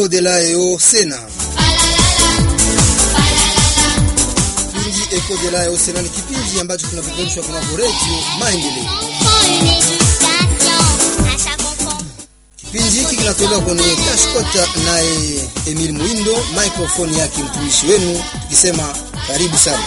de la EO Sena. Kipindi Eko de la EO Sena ni kipindi ambacho kinapeperushwa kunako redio Maendeleo. Kipindi hiki kinatolewa kwenye Kashkota naye Emil Muindo, microphone yake mtumishi wenu, tukisema karibu sana.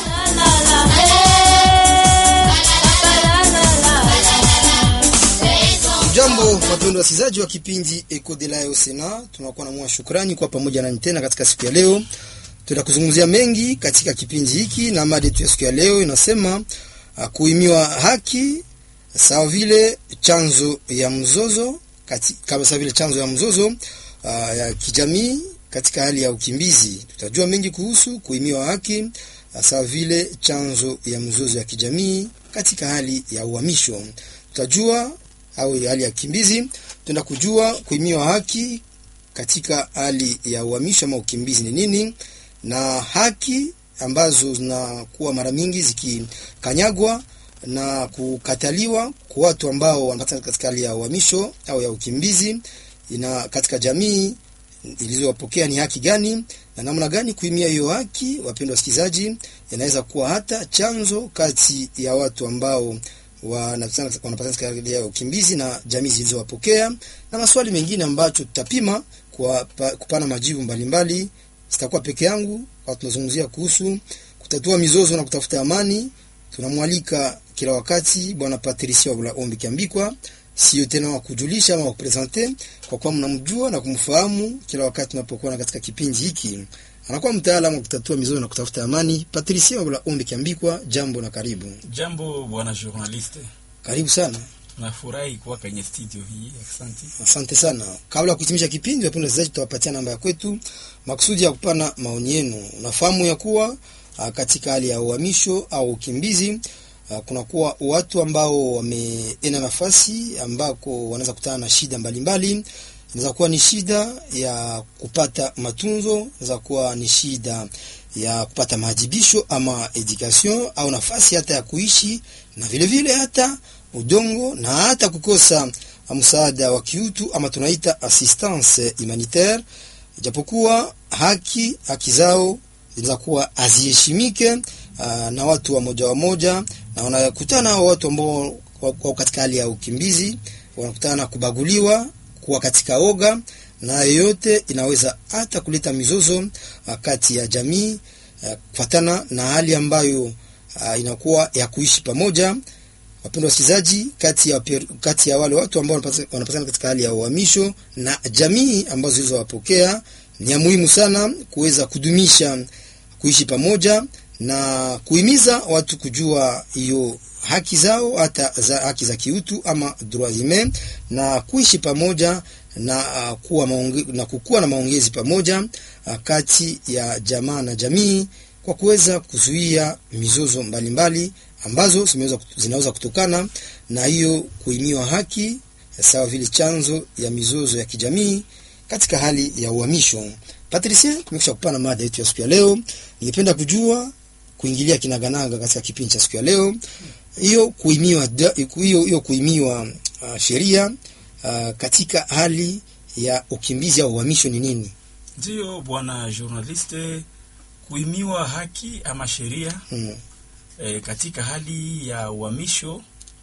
Jambo wapendwa wasikilizaji wa kipindi Eko de la Sena, tunakuwa na mwa shukrani kwa pamoja nanyi tena katika siku ya leo. Tutakuzungumzia mengi katika kipindi hiki, na mada yetu ya siku ya leo inasema uh, kuhimiwa haki sawa vile chanzo ya mzozo kati, kama sawa vile chanzo ya mzozo uh, ya kijamii katika hali ya ukimbizi. Tutajua mengi kuhusu kuhimiwa haki uh, sawa vile chanzo ya mzozo ya kijamii katika hali ya uhamisho. Tutajua au hali ya ukimbizi, tutaenda kujua kuhimiwa haki katika hali ya uhamisho ama ukimbizi ni nini, na haki ambazo zinakuwa mara mingi zikikanyagwa na kukataliwa kwa watu ambao wanapatikana katika hali ya uhamisho au ya ukimbizi, ina katika jamii ilizowapokea ni haki gani na namna gani kuhimia hiyo haki. Wapendwa wasikilizaji, inaweza kuwa hata chanzo kati ya watu ambao wanapatikana katika hali ya ukimbizi na jamii zilizowapokea na maswali mengine ambacho tutapima kwa pa, kupana majibu mbalimbali. Sitakuwa peke yangu, kwa tunazungumzia kuhusu kutatua mizozo na kutafuta amani. Tunamwalika kila wakati bwana Patricia wa Ombi Kiambikwa, sio tena wa kujulisha ama wa kupresente, kwa kuwa mnamjua na kumfahamu kila wakati tunapokuwa katika kipindi hiki. Anakuwa mtaalamu wa kutatua mizozo na kutafuta amani. Patricia wa Ombi Kiambikwa, jambo na karibu. Jambo bwana journaliste, Karibu sana. nafurahi kuwa kwenye studio hii. Asante. Asante sana. Kabla ya kuhitimisha kipindi, wapendwa wasikilizaji, tutawapatia namba ya kwetu makusudi ya kupana maoni yenu. Unafahamu ya kuwa a, katika hali ya uhamisho au ukimbizi a, kunakuwa watu ambao wameenda nafasi ambako wanaweza kutana na shida mbalimbali. Inaweza kuwa ni shida ya kupata matunzo, inaweza kuwa ni shida ya kupata maajibisho ama education au nafasi hata ya kuishi na vile vile hata udongo na hata kukosa msaada wa kiutu ama tunaita assistance humanitaire, ijapokuwa haki haki zao zinaweza kuwa haziheshimike na watu wa moja wa moja, na wanakutana hao watu ambao wako katika hali ya ukimbizi, wanakutana na kubaguliwa, kuwa katika oga, na yoyote inaweza hata kuleta mizozo kati ya jamii kufatana na hali ambayo a, inakuwa ya kuishi pamoja. Wapendwa wasikilizaji, kati ya, kati ya wale watu ambao wanapatikana katika hali ya uhamisho na jamii ambazo zilizowapokea ni ya muhimu sana kuweza kudumisha kuishi pamoja na kuhimiza watu kujua hiyo haki zao hata za haki za kiutu ama droits humains na kuishi pamoja na uh, kuwa maonge, na kukuwa na maongezi pamoja uh, kati ya jamaa na jamii kwa kuweza kuzuia mizozo mbalimbali mbali, ambazo zinaweza kutokana na hiyo kuhimiwa haki sawa vile chanzo ya mizozo ya kijamii katika hali ya uhamisho. Patricia, tumekwisha kupana mada yetu ya siku ya leo. Ningependa kujua kuingilia kinaganaga katika kipindi cha siku ya leo, hiyo kuhimiwa hiyo hiyo kuhimiwa uh, sheria uh, katika hali ya ukimbizi au uhamisho ni nini? Ndiyo bwana journaliste, kuhimiwa haki ama sheria Hmm. e, katika hali ya uhamisho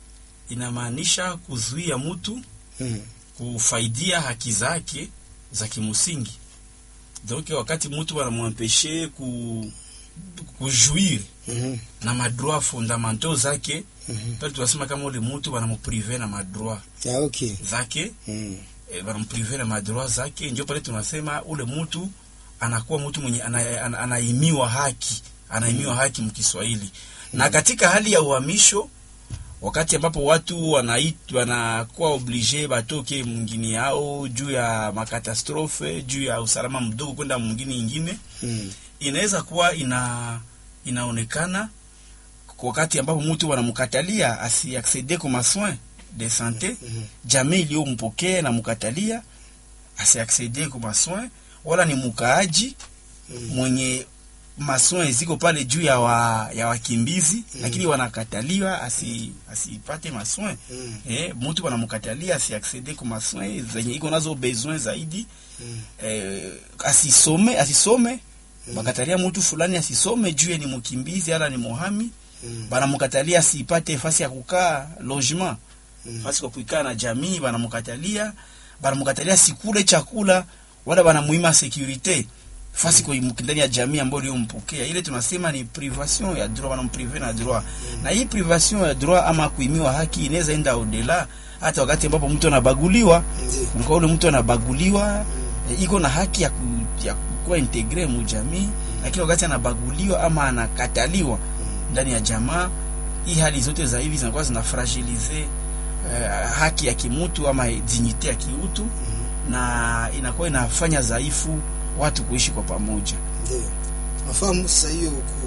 inamaanisha kuzuia mtu Hmm. kufaidia haki zake za kimsingi. Donc wakati mtu wanamwempeshe ku kujuir Mhm. na madroit fondamentaux zake Mhm. pale tunasema kama ule mtu wanamuprive na madroit Ah, okay. zake Hmm. e, wanamprive na madroit zake, ndio pale tunasema ule mtu anakuwa mtu mwenye ana- ana- anaimiwa haki, anaimiwa haki mkiswahili. Na katika hali ya uhamisho, wakati ambapo watu wanaitwa wanakuwa oblige batoke mwingine yao juu ya makatastrofe, juu ya usalama mdogo kwenda mwingine ingine, Hmm. inaweza kuwa ina inaonekana kwa wakati ambapo mtu wanamkatalia asiaccede kwa masoin de sante Mhm. jamii iliyompokea na mkatalia asiaccede kwa masoin, wala ni mkaaji Mm. mwenye masoin ziko pale juu ya wa, ya wakimbizi lakini wanakataliwa asi asipate masoin Mm. eh, mtu wanamkatalia asiaccede ku masoin zenye iko nazo besoin zaidi Mm. eh, asisome asisome bakatalia mtu fulani asisome juu ye ni mkimbizi ala ni muhami Mm. banamkatalia asipate fasi ya kukaa logement Mm. fasi kwa kuikaa na jamii banamkatalia banamkatalia sikule chakula wala banamuima securite fasi kwa ndani ya jamii ambayo iliyompokea ile tunasema ni privation ya droit wanamprive na droit na hii privation ya droit ama kuimiwa haki inaweza enda odela hata wakati ambapo mtu anabaguliwa Ndio. kwa ule mtu anabaguliwa e, iko na haki ya, ku, ya kuwa integre mu jamii lakini wakati anabaguliwa ama anakataliwa ndani ya jamaa hii hali zote za hivi zinakuwa zinafragilize uh, haki ya kimutu ama dignite ya kiutu na inakuwa inafanya dhaifu watu kuishi kwa pamoja Ndio. Nafahamu sasa hiyo ku,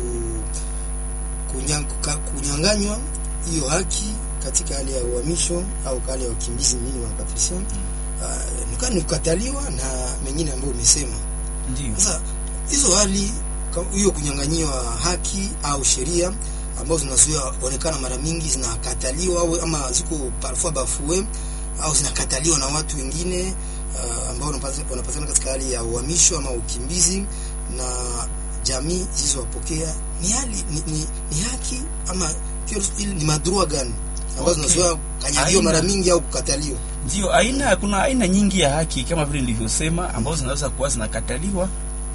kunya- kuka- kunyang'anywa hiyo haki katika hali ya uhamisho au hali ya wakimbizi mjini wa Patricia. Uh, nikaa ni kukataliwa na mengine ambayo umesema. ndio Sasa hizo hali ka- hiyo kunyang'anyiwa haki au sheria ambazo zinazuia onekana mara mingi zinakataliwa au ama ziko parfois bafue au zinakataliwa na watu wengine uh, ambao wanapata- wanapatikana katika hali ya uhamisho ama ukimbizi na jamii zilizowapokea ni hali ni, ni, ni haki ama hiyo ni madrua gani ambazo Okay. zinazuia kanyagiwa Aina. mara mingi au kukataliwa ndio aina kuna aina nyingi ya haki kama vile nilivyosema ambazo zinaweza kuwa zinakataliwa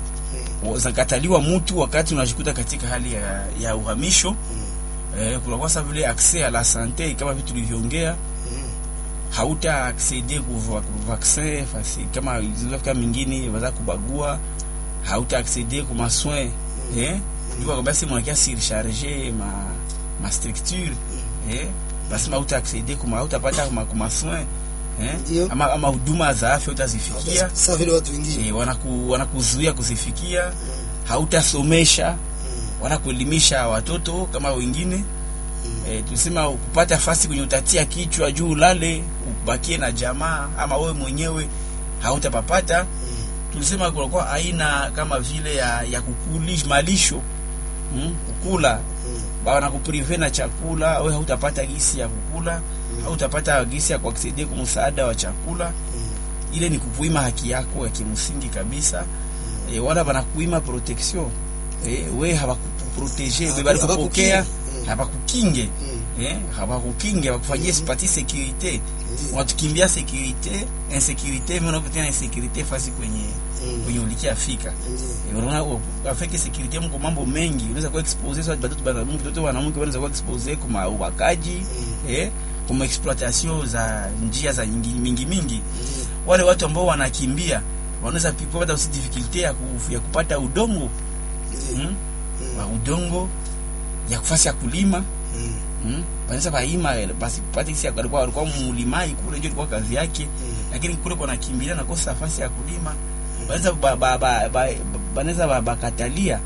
zinakataliwa mtu wakati unajikuta katika hali ya, ya uhamisho mm. eh, kunakuwa sa vile accès à la santé kama vitu tulivyoongea Mm. hauta accede ku va- ku vaccin fasi kama zilizofika mingine waza kubagua hauta accede ku masoin eh ndio kwa basi mwakia surcharger ma ma structure eh basi hauta accede ku hautapata ku ma- ku masoin eh Ndio. ama ama huduma za afya utazifikia Sasa vile watu wengine eh, wanaku wanakuzuia kuzifikia Mm. hautasomesha Mm. wanakuelimisha watoto kama wengine Mm. e, tulisema kupata fasi kwenye utatia kichwa juu ulale ubakie na jamaa ama wewe mwenyewe hautapapata Mm. tulisema kunakuwa aina kama vile ya, ya kukuli malisho mm, kukula Mm. wanakuprive na chakula wewe hautapata gisi ya kukula hautapata gisi ya kuaksaidia kwa msaada wa chakula Mm. ile ni kukuima haki yako ya kimsingi kabisa e, wala wanakuima protection e, we hawakuprotege we Hawaku- bali kupokea hawakukingi. Mm. hawakukinge Mm. eh, hawakukinge hawakufanyie Mhm. sipati securite Ndio. watukimbia securite insécurité mais unakutia na insécurité fasi kwenye Mm. kwenye ulikia fika Ndio. Eh, unaona afeke securite mko mambo mengi unaweza kuwa expose sasa batoto bana mtu mtoto wanamke wanaweza kuwa expose kuma ubakaji Mm. eh kuma exploitation za njia za nyingi mingi mingi Ndio. wale watu ambao wanakimbia wanaweza pi- kupata usi difficulty ya, ku, ya kupata udongo Ndio. mm? Mm. wa udongo ya kufasi ya kulima Mm. mm? wanaweza baima eh, basi pate kisi alikuwa alikuwa mulimai kule ndio ilikuwa kazi yake Mm. lakini kule kwa nakimbilia nakosa nafasi ya kulima wanaweza ba, ba, ba, ba, wanaweza ba, bakatalia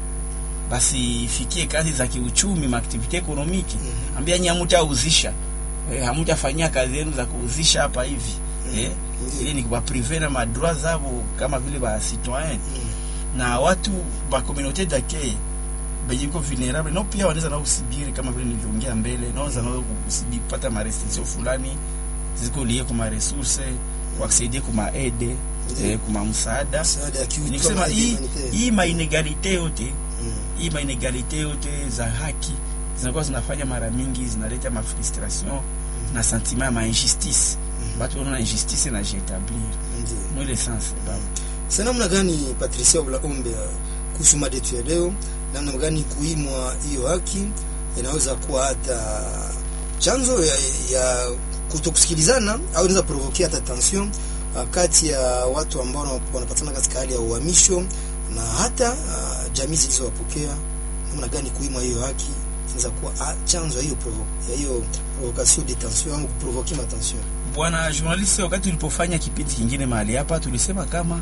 basi fikie kazi za kiuchumi maaktivite ekonomiki Mhm. ambia nyi hamutauzisha eh, hamutafanyia kazi yenu za kuuzisha hapa hivi eh, Ndio. ili ni kubaprive na madroit zabo kama vile ba citoyen Mm. na watu ba communauté d'accueil benye iko vulnerable nao pia wanaweza nao kusibiri kama vile nilivyoongea mbele naweza nao kusibiri kupata ma restriction fulani ziko lié kuma resource kuacceder kuma aide Ndio. eh, kuma msaada Msaada ya kiutu nikisema ama hii humanitaire. hii mainegalite yote Mm. hii mainegalite yote za haki zinakuwa zinafanya mara mingi zinaleta mafrustration na sentiment ya mainjustice batu wanaona injustice na jietablir Ndio. mwile sens baba Sasa namna gani Patricia Oblaombe kuhusu mada yetu ya leo, namna gani kuimwa hiyo haki inaweza kuwa hata chanzo ya, ya kutokusikilizana au inaweza provokia hata tension uh, kati ya watu ambao wana- wanapatikana katika hali ya uhamisho na hata uh, jamii zilizowapokea. Namna gani kuimwa hiyo haki inaweza kuwa ah, chanzo ya hiyo provo- ya hiyo provocation de tension au kuprovokia ma tension. bwana journaliste wakati tulipofanya kipindi kingine mahali hapa tulisema kama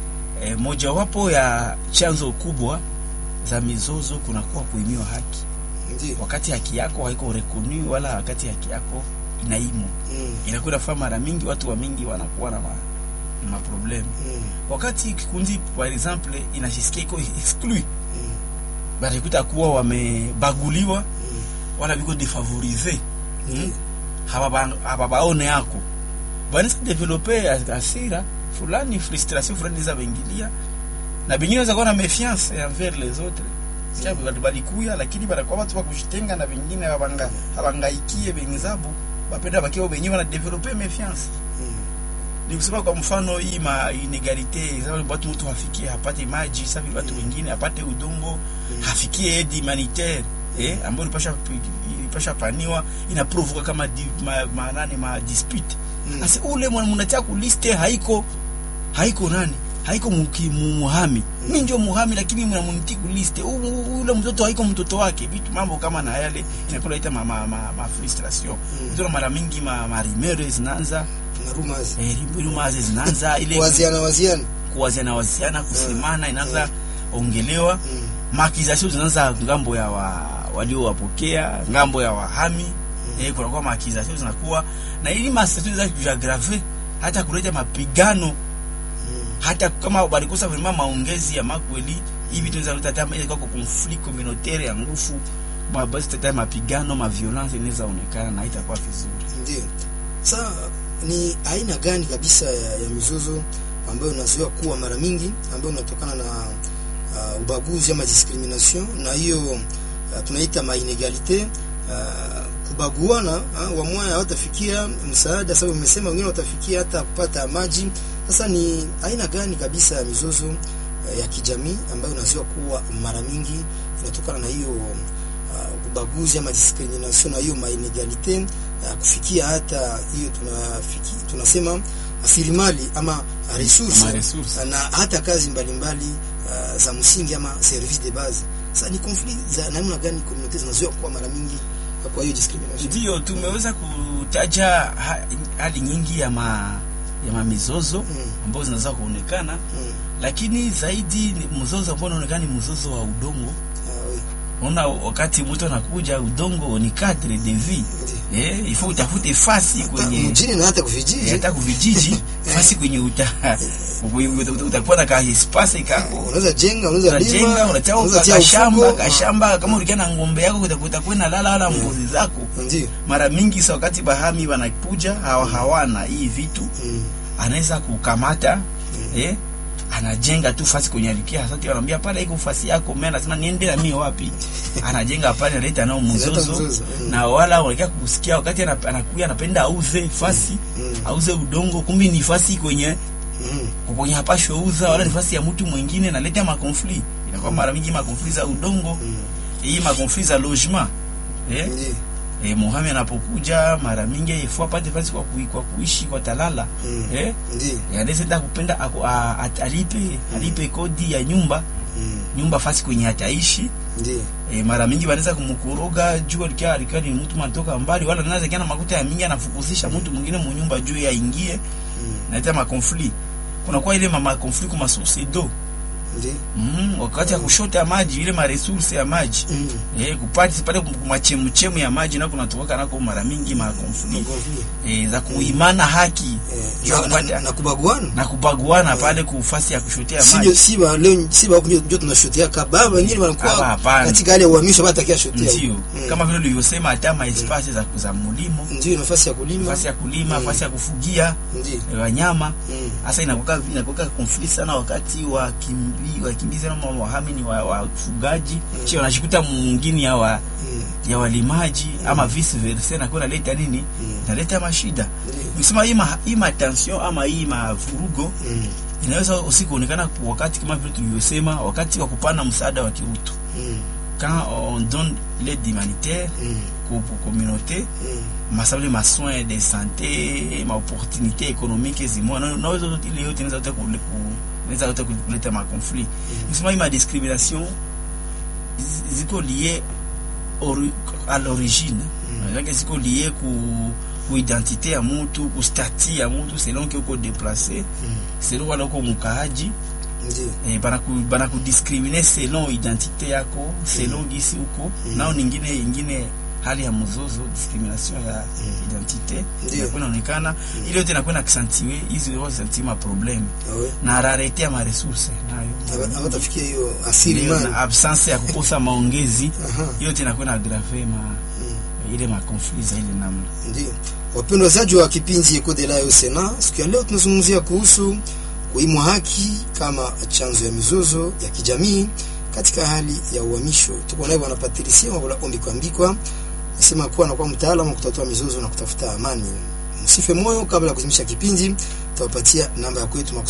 e, mojawapo ya chanzo kubwa za mizozo kunakuwa kuimiwa haki Ndio. wakati haki yako haiko reconu wala wakati haki yako inaimwa Mm. inakuwa inafaa mara mingi watu wa mingi wanakuwa na ma, na maprobleme Mm. wakati kikundi par exemple inajisikia iko exclu Mm. barikuta kuwa wamebaguliwa Mm. wala biko defavorize Ndiyo. hababa- hababaone yako banaweza develope asira fulani frustration fulani za bengilia na bengine weza kuwa na méfiance envers les autres sikia batu balikuya lakini banakuwa batu bakushitenga na bengine habanga habangaikie bengizabo bapenda bakiwa benyewe wana develope méfiance Mm. ni kusema kwa mfano hii ma inegalite sababu watu mtu hafikie hapate maji sababu watu wengine hapate udongo hafikie aid humanitaire eh ambayo ilipasha ilipasha paniwa inaprovoka kama di, ma, ma, nani ma dispute Mm. sasa ule mnatia ku liste haiko haiko nani haiko muki- mu- muhami mi ndio muhami lakini mnamuniti ku liste U- u- ule mtoto haiko mtoto wake vitu mambo kama na yale inakuwa ita ma, ma, ma, ma frustration Mm. ndio mara mingi ma, ma rumeurs zinaanza na rumors eh, rumors zinaanza ile waziana waziana kuwaziana waziana kusemana inaanza ongelewa Mm. maakizasio zinaanza ngambo ya wa, waliowapokea ngambo ya wahami eh, kunakuwa maakizasio zinakuwa na ili masasio za kujagrave hata kuleta mapigano Mm. hata kama walikosa vraiment maongezi ya makweli hivi tunaweza kuleta hata ile kwa conflict communautaire ya nguvu ma- basi tata mapigano ma violence inaweza onekana na haitakuwa vizuri Ndio. Sasa ni aina gani kabisa ya, ya mizozo ambayo unazoea kuwa mara mingi ambayo unatokana na uh, ubaguzi ama discrimination na hiyo uh, tunaita ma inegalite uh, kubaguana uh, wamoja hawatafikia msaada, sababu umesema wengine watafikia hata kupata maji. Sasa ni aina gani kabisa ya mizozo uh, ya kijamii ambayo unazoea kuwa mara mingi inatokana na hiyo uh, ubaguzi ama discrimination na hiyo ma inegalite uh, kufikia hata hiyo tunafiki, tunasema rasilimali ama resource Ama resource. na hata kazi mbalimbali uh, za msingi ama service de base. Sasa ni conflict za namna gani community zinazoea kuwa mara mingi kwa hiyo discrimination? Ndiyo, tumeweza kutaja ha, hali nyingi ya ma, ya mamizozo Mm. ambazo zinaweza kuonekana, Mm. lakini zaidi ni mzozo ambao unaonekana ni mzozo wa udongo. Ah, oui. Unaona, wakati mtu anakuja, udongo ni cadre de vie Ndiyo. eh, ifo utafute fasi Hata kwenye mjini na hata kuvijiji. eh, hata kuvijiji fasi kwenye uta uta- utakuwa na ka espace ka Unaweza jenga, unaweza unajenga lima, unachao unaweza tia kashamba ufugo. kashamba, kama ulikia na ng'ombe yako utakuwa na lala wala mbuzi zako Ndiyo. mara mingi sa wakati bahami wanakuja hawa hawana hii vitu Mm. anaweza kukamata eh, anajenga tu fasi kwenye alikia sasa anamwambia pale iko fasi yako mimi anasema niende na mimi wapi anajenga pale analeta nao Analeta mzozo mzozo, mm. na wala wanakia kusikia wakati ana- anakuja anapenda auze fasi Mm. auze udongo kumbi ni fasi kwenye Mm. kwenye hapashwe uza wala ni fasi ya mtu mwingine analeta makonfli inakuwa mara mingi makonfli za udongo Mm. hii makonfli za logement eh Ndiyo. E, Muhami anapokuja mara mingi ifua apate fasi kwa, kui, kwa kuishi kwa talala Mm. eh, Ndiyo. anaweza kupenda aku, a, at, alipe alipe kodi ya nyumba Mm. nyumba fasi kwenye ataishi Ndiyo. e, mara mingi wanaweza kumkoroga juu alikia alikia ni mtu manatoka mbali, wala anaweza kiana makuta ya mingi anafukuzisha mtu mwingine mu nyumba juu ya ingie Mm. naita makonfli kuna kwa ile mama konfli kwa source d'eau Ndiyo. mm, wakati ya kushota maji ile ma resource ya maji Mm. eh, kupati pale kumachemchemu ya maji na kunatoka nako mara mingi ma konfli Conflict. e, za kuimana haki Eh, juu ya na- na- kupata na kubaguana na kubaguana pale kufasi ya kushotea sio maji si ba leo si ba kunyo ndio tunashotea kababa wengine Hapa wanakuwa hapana. katika hali ya uhamisho hata takia shotea ndio Mm. kama vile ulivyosema hata ma espace za, za mulimo ndio nafasi ya kulima nafasi ya kulima Mm. nafasi ya kufugia ndio eh, wanyama Mm. hasa inakuwa inakuwa conflict sana wakati wa kimbi wakimbizi na wahami ni wa wafugaji Mm. sio wanashikuta mwingine ya wa Mm. ya walimaji ama vice versa na kuna leta nini Mm. inaleta mashida Ndio. nikisema hii ma, hii ma tension ama hii mavurugo Mm. inaweza usi kuonekana kwa wakati kama vile tulivyosema, wakati wa kupana msaada wa kiutu, Mm. quand on donne l'aide humanitaire Mm. pour pour communauté Mm. masabili ma soins de santé ma opportunité économique zimwa na na hizo zote ile yote inaweza yote kule ku inaweza yote kuleta ma conflit nisema hii ma discrimination zi- ziko lié ori, à l'origine Mm. mm. ziko lié ku ku identité ya mutu ku statut ya mutu selon que uko déplacé Mm. selon wala uko mukaaji ndio eh, banaku banakudiskrimine selon identite yako selon gisi uko Mm. nao ningine ingine hali ya mzozo discrimination ya identite Ndiyo. inakuwa inaonekana ile yote inakuwa na kisantiwe hizi yote santima problem Awe. na rarete ya maresource nayo Haba- hawatafikia hiyo asili Ndiyo, mali na absence ya kukosa maongezi Aha. yote inakuwa na agrave ma ile ma conflit za ile namna Ndio. Wapendwa wazaji wa kipindi Eco de la Sena, siku ya leo tunazungumzia kuhusu kuimwa haki kama chanzo ya mizozo ya kijamii katika hali ya uhamisho. Tuko naye bwana Patricia Mabula Ombi Kwambikwa, nasema kuwa anakuwa mtaalamu wa kutatua mizozo na kutafuta amani. Msife moyo, kabla ya kuzimisha kipindi, tutawapatia namba ya kwetu makusudi